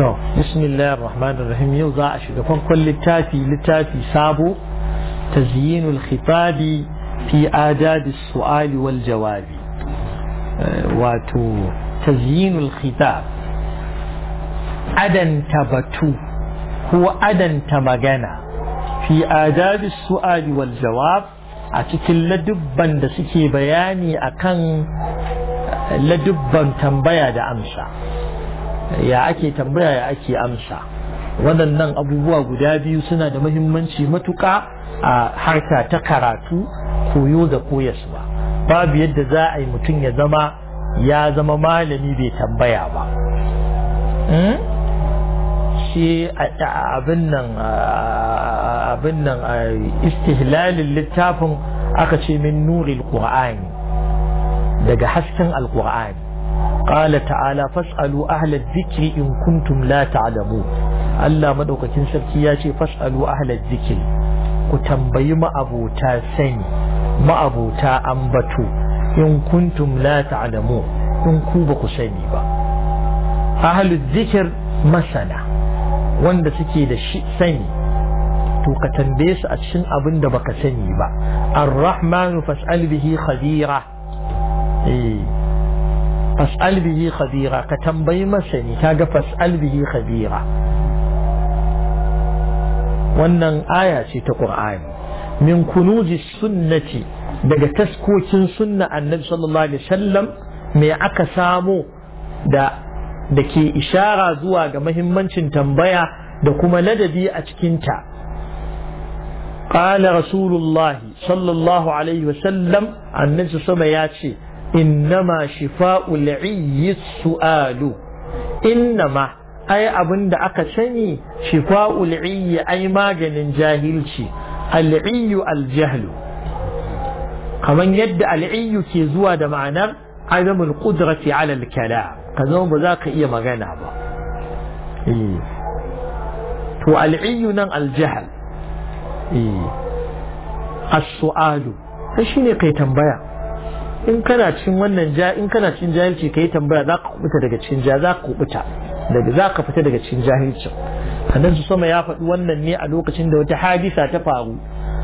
to bismillahir rahmanir rahim yau za a shiga farkon littafi littafi sabo tazyinul khitabi fi adabi su'ali wal jawabi wato tazyinul khitab adanta batu ko adanta magana fi adabi su'ali wal jawab a cikin ladubban da suke bayani akan ladubban tambaya da amsa ya ake tambaya ya ake amsa waɗannan abubuwa guda biyu suna da muhimmanci matuƙa a harka ta karatu koyo da koyaswa babu yadda za a yi mutum ya zama ya zama malami bai tambaya ba shi abin nan abin nan istihlalin littafin aka ce min nuril qur'ani daga hasken alqur'ani قال تعالى فاسألوا أهل الذكر إن كنتم لا تعلمون Allah madaukakin sarki ya ce fas'alu ahlal zikir ku tambayi ma'abota sani ma'abota ambato in kuntum la ta'lamu in ku ba ku sani ba ahlul zikir masana wanda suke da shi sani to ka tambaye su a cikin abin da baka sani ba ar-rahmanu fas'al bihi khabira eh fas'al bihi khabira ka tambayi masani kaga fas'al bihi khabira wannan aya ce ta qur'ani min kunuzi sunnati daga taskokin sunna annabi sallallahu alaihi wasallam me aka samu da da ke ishara zuwa ga mahimmancin tambaya da kuma ladabi a cikinta قال رسول الله صلى الله عليه وسلم النبي صلى ya ce إنما شفاء العي السؤال إنما أي أبن دا أكسني شفاء العي أي ماجن جاهلشي العي الجهل كمان يد العي كي زوا دا معنى عدم القدرة على الكلام كذا بذاك إيه مغانا با إيه تو العي نن الجهل إيه السؤال فشيني قي تنبيه in kana cikin wannan ja in kana cikin jahilci kai tambaya za ka kubuta daga cikin ja za ka kubuta daga za ka fita daga cikin jahilci annan su sama ya faɗi wannan ne a lokacin da wata hadisa ta faru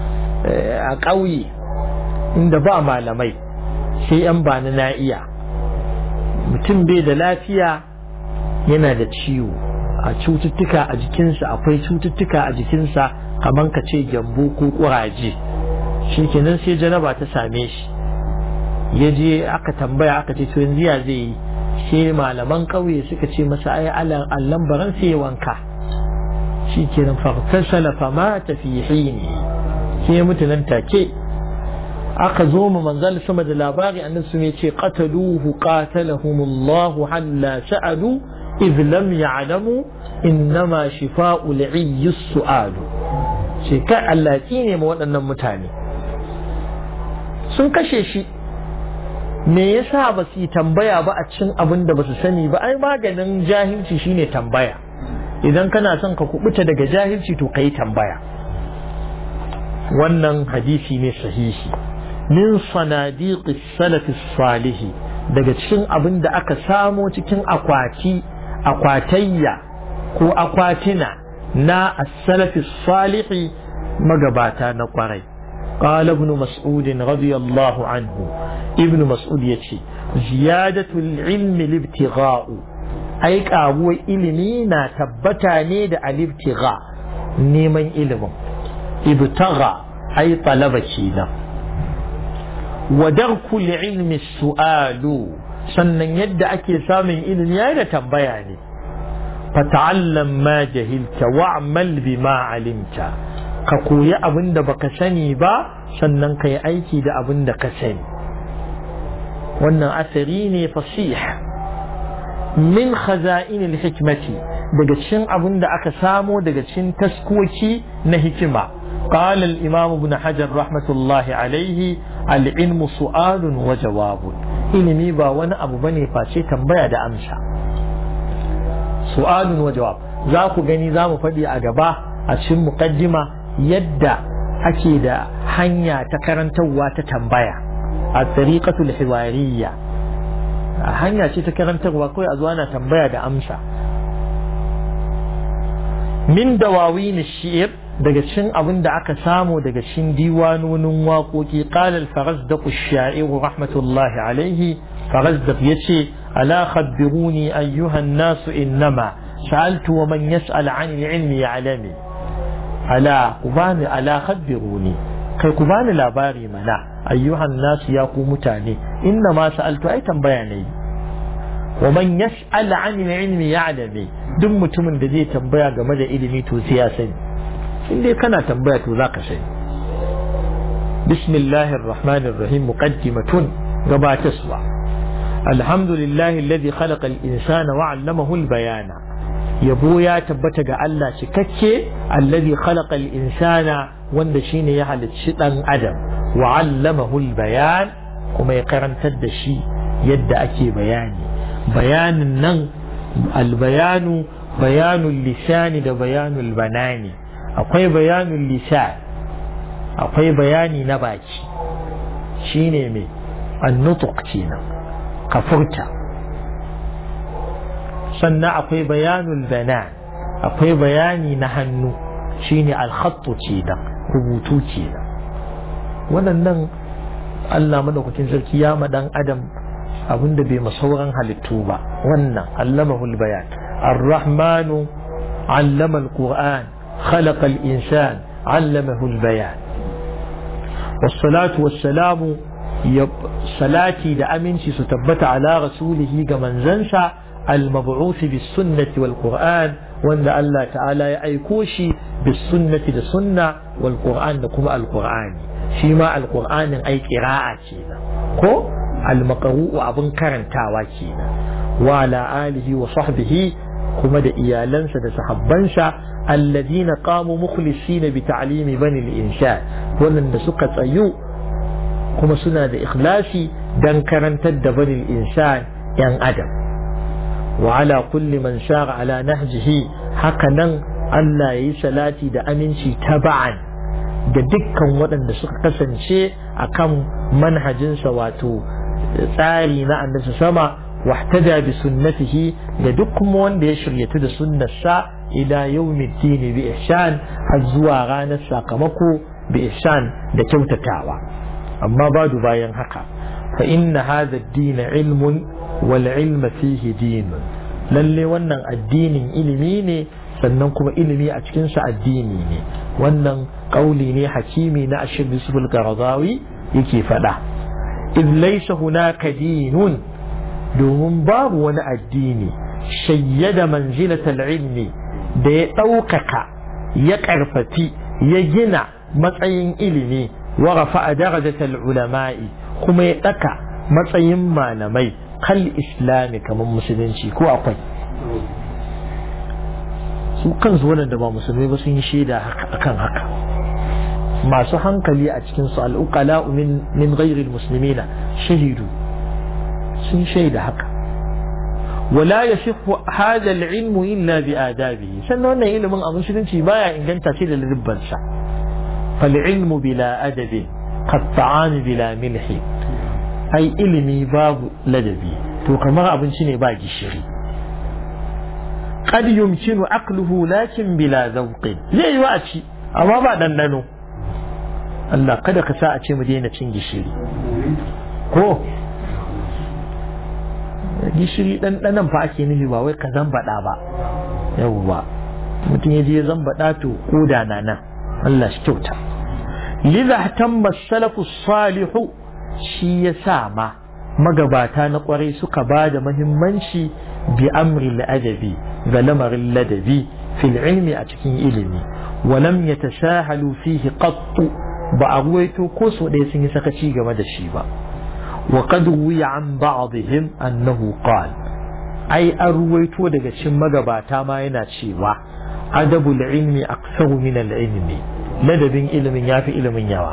a ƙauye inda ba malamai sai yan bani na iya mutum bai da lafiya yana da ciwo a cututtuka a jikinsa akwai cututtuka a jikinsa kamar ka ce gyambo ko ƙuraje shi kenan sai janaba ta same shi ya je aka tambaya aka ce to yanzu ya zai yi sai malaman ƙauye suka ce masa ai allan baran sai wanka shi ke nan fartasala fama ta fi hini sai ya mutu nan take aka zo mu manzal sama da labari annan su ne ce qataluhu qatalahumullahu halla sa'adu idh lam ya'lamu innama shifa'u li'iyyi su'alu shi kai Allah ne ma waɗannan mutane sun kashe shi me yasa ba su yi tambaya ba a cikin abin da ba su sani ba ai maganin jahilci shine tambaya idan kana son ka kubuta daga jahilci to ka yi tambaya wannan hadisi ne sahihi min sanadiqi salafi salihi daga cikin abin da aka samo cikin akwati akwatayya ko akwatina na as-salafi salihi magabata na kwarai قال ابن مسعود رضي الله عنه ابن مسعود يتي زيادة العلم الابتغاء أي كابو إلمينا تبتا نيد الابتغاء نيمن علم ابتغى أي طلب كينا ودرك العلم السؤال sannan yadda ake samun ilimi ya da tambaya ne fata'allam ma jahilta wa'mal bima alimta ka koyi abin da baka sani ba sannan ka yi aiki da abin da ka sani wannan asari ne fasih min khaza'inil hikmati daga cikin abin da aka samo daga cikin taskoki na hikima قال الإمام ابن حجر رحمة الله عليه العلم سؤال وجواب ilimi ba wani abu bane face tambaya da amsa su'alun wa jawab za ku gani za mu faɗi a gaba a cikin muqaddima yadda ake da hanya ta karantarwa ta tambaya a tariqatul hiwariyya hanya ce ta karantarwa kawai a zuwa na tambaya da amsa min dawawin shi'r daga cikin abin da aka samu daga cikin diwanonin waƙoƙi qala al-farazdaq ash-sha'ir rahmatullahi alayhi farazdaq yace ala khabbiruni ayyuha an-nas innama sa'altu wa man yas'al 'an al-'ilmi ya'lami ala kubani ala khabbiruni kai ku bani labari mana ayyuhan nas ya ku mutane inna ma sa'altu ai tambaya ne wa man yas'al 'an al-'ilmi ya'lami duk mutumin da zai tambaya game da ilimi to sai ya sani in dai kana tambaya to zaka sani bismillahir rahmanir rahim muqaddimatun gabataswa alhamdulillahi alladhi khalaqa al-insana wa 'allamahu al-bayana yabo ya tabbata ga Allah cikakke alladhi khalaqa al-insana wanda shine ya halicci dan adam wa 'allamahu al-bayan kuma ya karantar da shi yadda ake bayani bayanin nan al-bayanu bayanul lisani da bayanul banani akwai bayanul lisan akwai bayani na baki shine mai annutuk kenan ka furta sannan akwai bayanul banan akwai bayani na hannu shine alhattu kenan rubutu kenan waɗannan Allah madaukakin sarki ya ma dan adam abinda bai masauran halittu ba wannan allamahul bayan ar-rahmanu allama al-qur'an خلق الإنسان علمه البيان والصلاة والسلام يب صلاتي دا أمنشي ستبت على رسوله كمن زنسى المبعوث بالسنة والقرآن وأن الله تعالى يأيكوشي بالسنة دا سنة والقرآن كما القرآن شما القرآن أي قراءة كينا كو المقروء أبن كرنتاوا كينا وعلى آله وصحبه kuma da iyalansa da sahabbansa alladina qamu mukhlisina bi ta'limi bani al-insha wanda suka tsayu kuma suna da ikhlasi dan karantar da bani al-insan yan adam wa ala kulli man shara ala nahjihi haka nan Allah yayi salati da aminci taba'an da dukkan waɗanda suka kasance akan manhajinsa wato tsari na annabi sama واحتدى بسنته لدكم وان يشري يتد سنة الساء إلى يوم الدين بإحسان الزوا غانا ساقمكو بإحسان لكوت تعوى أما بعد باين حقا فإن هذا الدين علم والعلم فيه دين lalle wannan addinin ilimi ne sannan kuma ilimi a cikinsa addini ne wannan ƙauli ne hakimi na ashir bisbul qaradawi yake faɗa iz laysa hunaka dinun domin babu wani addini shayyada manzilatal ilmi da ya ɗaukaka ya ƙarfafi ya gina matsayin ilimi wa rafa'a darajatal ulama'i kuma ya ɗaka matsayin malamai kal islami kamar musulunci ko akwai su kansu waɗanda ba musulmai ba sun yi shaida akan haka masu hankali a cikinsu al'uqala min min ghairil muslimina shahidu sun shaida haka wala yasihu hadha al-ilm illa bi adabihi sannan wannan ilimin a musulunci baya inganta ce da lirban sa fal ilmu bila adabi qad ta'am bila milhi ai ilimi babu ladabi to kamar abinci ne ba gishiri qad yumkinu aqluhu lakin bila zawqin zai yi wa a ci amma ba dandano Allah kada ka sa a ce mu daina cin gishiri ko gishiri ɗanɗanan fa ake nufi ba wai ka zambaɗa ba yawwa mutum ya je zambaɗa to koda na nan Allah shi kyauta liza tamma salafu salihu shi ya sa ma magabata na kwarai suka ba da mahimmanci bi amri adabi ga lamarin ladabi fil ilmi a cikin ilimi walam yatashahalu fihi qattu ba a ruwaito ko so ɗaya sun yi sakaci game da shi ba وقد روي عن بعضهم أنه قال أي أرويتو دقا مغباتا ما يناتشيوا أدب العلم أكثر من العلم لدب علم يافي علم يوا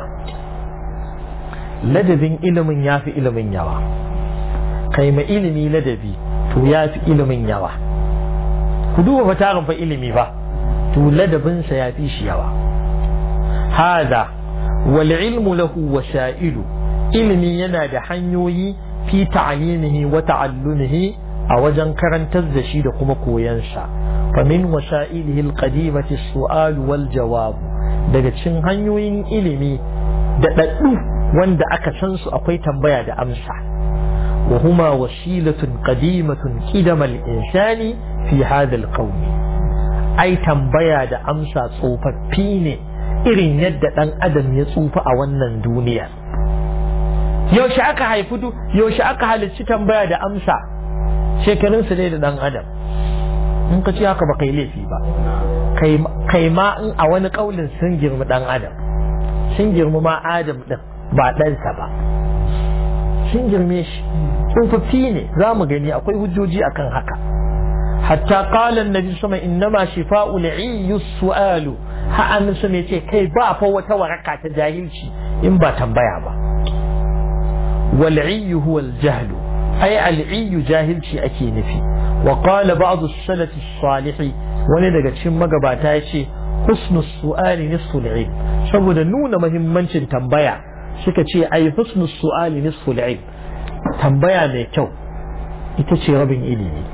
لدب علم يافي علم يوا كيما علمي لدبي تو يافي علم يوا كدوه فتاغن فا علمي فا تو لدبن سيافي شيوا هذا والعلم له وسائل ilimi yana da hanyoyi fi ta'alimihi wa ta'allumihi a wajen karantar da shi da kuma koyansa فمن وسائله القديمة السؤال والجواب daga cikin hanyoyin ilimi da ɗaɗɗu wanda aka san su akwai tambaya da amsa wa huma wasilatun qadimatun qidamal insani fi hadha alqawl ai tambaya da amsa tsofaffi ne irin yadda ɗan adam ya tsufa a wannan duniya yaushe aka haifi yaushe aka halicci tambaya da amsa shekarunsu ne da ɗan adam in ka ce haka ba kai laifi ba kai ma in a wani ƙaulin sun girmi ɗan adam sun girmi ma adam ɗin ba ɗansa ba sun girme shi tsofaffi ne za mu gani akwai hujjoji akan haka hatta qala annabi sama innama shifa'u li'iyyu su'alu ha annabi sama yace kai ba fa wata waraka ta jahilci in ba tambaya ba wal 'iyyu huwa al-jahl ay al-'iyyu jahilci ake nufi wa qala ba'd as-salaf as-salih wani daga cikin magabata yace husnu su'ali nisfu al-'ilm saboda nuna muhimmancin tambaya suka ce ai husnu su'ali nisfu al-'ilm tambaya mai kyau ita ce rabin ilimi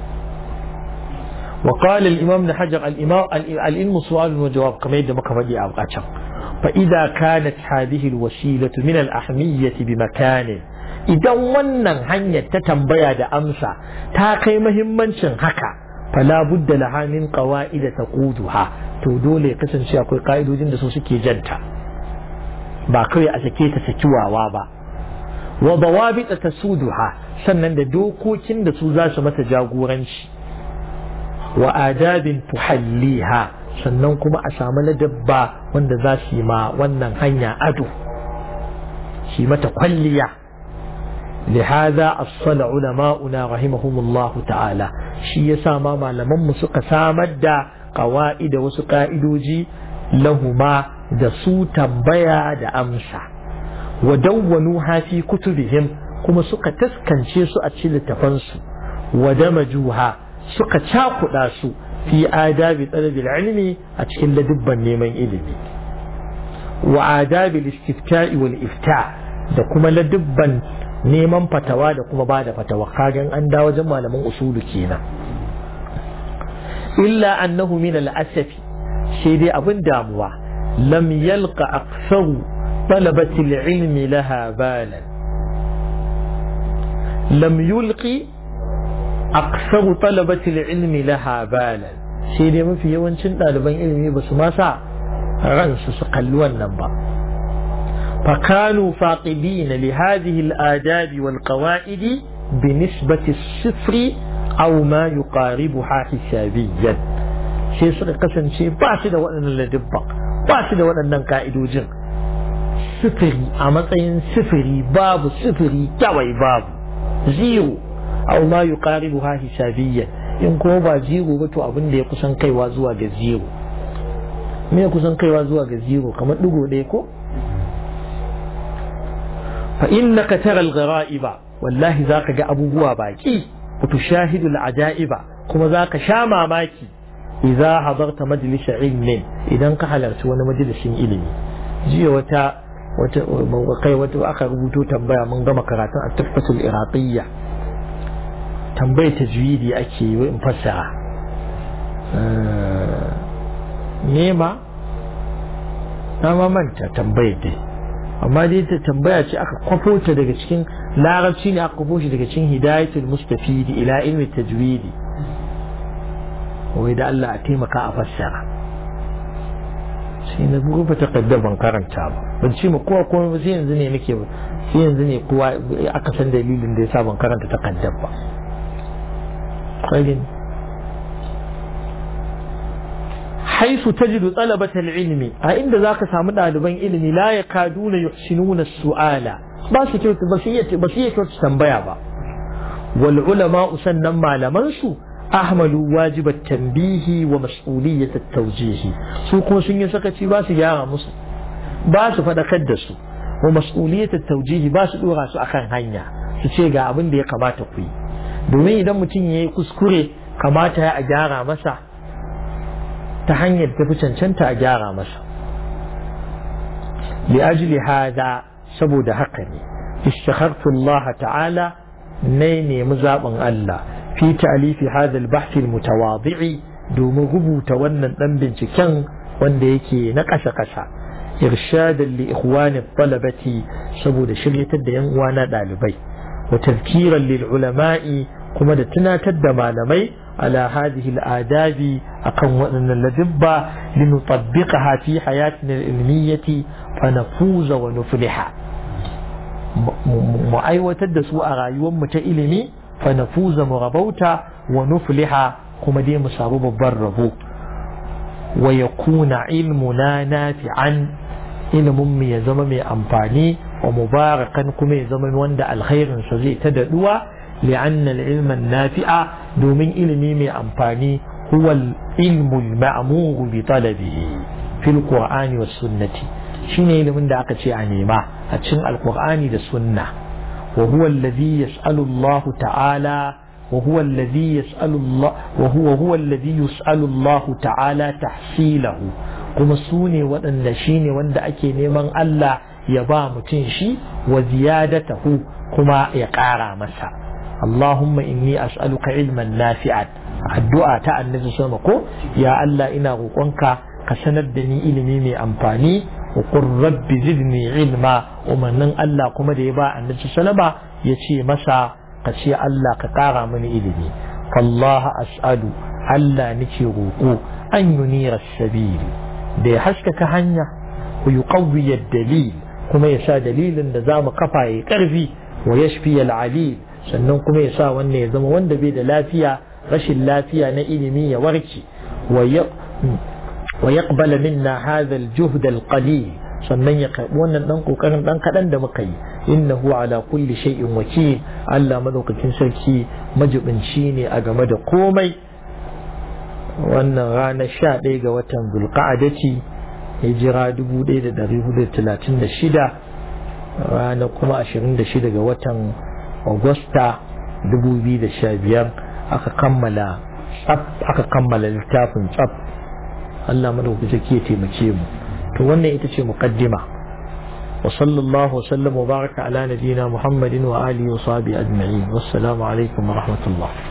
وقال الإمام ابن حجر الإمام العلم سؤال وجواب كما يدى مكمدي أبقاتهم فإذا كانت هذه الوسيلة من الأهمية بمكان إذا ونن هنيا تتنبيا دا أمسا تاقي مهمنشن هكا فلا بد لها من قواعد تقودها تودولي قسم شيء قائد وجن دا سوسكي جنتا باقي أسكي تسكوا وابا وضوابط تسودها sannan da dokokin da su za su mata jagoranci wa adabin tuhalliha sannan kuma a samu ladabba wanda za su yi ma wannan hanya ado shi mata kwalliya لهذا أصل علماؤنا رحمهم الله تعالى شي يسامى ما لمن سك سامد قوائد وسقائدوجي لهما دسو تنبيا دا أمسا ودونوها في كتبهم كما سك تسكن شيسو أتشل تفنسو ودمجوها suka cakuɗa su fi adabi talabil ilmi a cikin ladubban neman ilimi wa adabi istifta'i wal ifta da kuma ladubban neman fatawa da kuma ba da fatawa kagan an da wajen malaman usulu kenan illa annahu min al-asafi sai dai abin damuwa lam yalqa aktharu talabati al-ilmi laha balan lam yulqi aksaru talabatil ilmi laha balan sai dai mafi yawancin ɗaliban ilimi ba su masa ransu su kalli wannan ba فكانوا فاقدين لهذه الآداب والقواعد بنسبة الصفر أو ما يقاربها حسابيا شيء suka kasance ba su da waɗannan ladibba ba su da waɗannan ka'idojin sifiri a matsayin sifiri babu sifiri kawai babu zero aw ma yuqaribuha hisabiyyan in kuma ba zero ba to abin da ya kusan kaiwa zuwa ga zero me ya kusan kaiwa zuwa ga zero kamar digo ɗaya ko fa innaka tara al-ghara'iba wallahi zaka ga abubuwa baki wa tushahidu al-ajaiba kuma zaka sha mamaki idza hadarta majlis ilmin idan ka halarci wani majalisin ilimi jiya wata wata kai wata aka rubuto tambaya mun gama karatun at-tuhfatul iraqiyya tambayar tajwidi ake yi in fassara nema na mamanta tambayar dai amma dai ta tambaya ce aka kwafo ta daga cikin larabci ne aka kwafo shi daga cikin hidayatul mustafidi ila ilmi tajwidi wai da Allah a taimaka a fassara sai na rufe takardar ban karanta ba ban ce ma kowa kuma sai yanzu ne nake sai yanzu ne kowa aka san dalilin da yasa ban karanta takardar ba قيل حيث تجد طلبة العلم عند ذاك سامد ɗaliban ilimi la yakaduna yuhsinuna su'ala ba su kyautu ba su iya kyautu tambaya ba wal ulama sannan malaman su ahmalu wajibat tanbihi wa mas'uliyyat at-tawjihi su kuma sun yi sakaci ba su gyara musu ba su fadakar da su wa mas'uliyyat at-tawjihi ba su dora su akan hanya su ce ga abin da ya kamata ku yi domin idan mutum ya yi kuskure kamata ya a gyara masa ta hanyar tafi cancanta a gyara masa li'ajli hada saboda haka ne istakhartu Allah ta'ala ne nemi zaɓin Allah fi ta'alifi hada al-bahth al-mutawadi'i domin rubuta wannan dan binciken wanda yake na kasha-kasha irshadan li ikhwani talabati saboda shiryatar da yan uwa na dalibai wa tazkiran lil ulama'i kuma da tunatar da malamai ala hadhihi al-adabi akan waɗannan ladibba linutabbiqaha fi hayatina al-ilmiyyati fa nafuza wa nufliha mu aiwatar da su a rayuwar mu ta ilimi fa nafuza mu rabauta wa nufliha kuma dai mu samu babban rabo wa yakuna ilmuna nafi'an ilimin mu ya zama mai amfani wa mubarakan kuma ya zama wanda alkhairin sa zai ta daduwa li'anna al-ilma nafi'a domin ilimi mai amfani huwa al-ilmu al-ma'mur bi talabihi fil qur'ani was sunnati shine ilimin da aka ce a nema a cikin alqur'ani da sunna wa huwa alladhi yas'alu Allah ta'ala وهو الذي يسأل الله وهو هو الذي يسأل الله تعالى تحصيله kuma su ne waɗanda shi ne wanda ake neman Allah ya ba mutum shi wa ziyadatahu kuma ya ƙara masa Allahumma inni as'aluka ilman nafi'an addu'a ta annabi sama ko ya Allah ina roƙonka ka sanar da ni ilimi mai amfani wa qur rabbi zidni ilma umarnin Allah kuma da ya ba annabi sallama ya ce masa ka ce Allah ka ƙara mini ilimi fallaha as'alu Allah nake roƙo an yunira sabili da ya haskaka hanya ku yi dalil kuma ya sa dalilin da za mu kafa ya ƙarfi wa yashfi al-alil sannan kuma ya sa wannan ya zama wanda bai da lafiya rashin lafiya na ilimi ya warke wa yaqbala minna hadha al-juhd al-qalil sannan ya karbi wannan dan kokarin dan kadan da muka yi innahu ala kulli shay'in wakil Allah madaukakin sarki majibinci ne a game da komai wannan ranar 11 ga watan zulqa'adati hijira 1436 ranar kuma 26 ga watan agusta 2015 aka kammala tsaf aka kammala littafin tsaf Allah madaukakin sarki ya taimake mu to wannan ita ce muqaddima wa sallallahu wa sallam wa baraka ala nabiyyina muhammadin wa alihi wa sahbihi ajma'in wassalamu alaikum wa rahmatullah